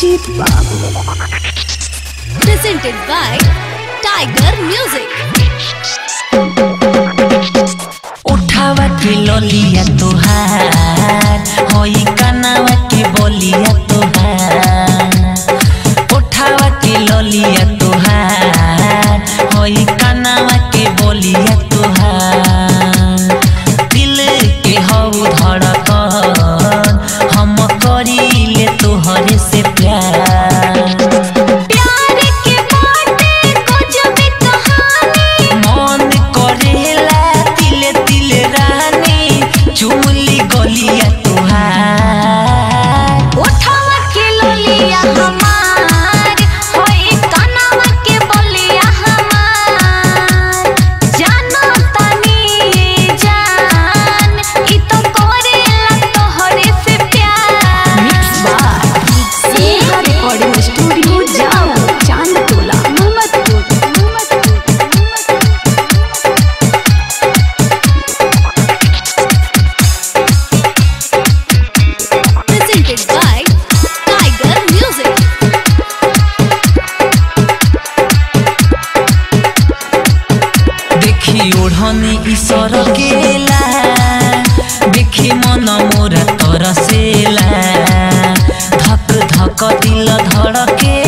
Ajit Babu. presented by Tiger Music. उठावा के ललिया तोहार होई कनावा के बोलिया तोहार उठावा के ललिया तोहार होई कनावा के बोलिया तोहार दिल के हऊ धड़कन हम करीले तोहरे से प्यार प्यार के बाटे कुछ भी कहानी मन करेला तिले तिले रानी चुमली गलिया तुहार उठावा के लोलिया हमार होई कनावा के बोलिया हमार जानो तनी जान ई तो करेला तोहरे से प्यार Mixed by Sneha Recording Studio, Jammu, Chandtola, Muhammadpur. presented by Tiger Music. देखी ओढ़नी ईश्वर केला देखी मन मोरा तरसेला धक धक दिल धड़के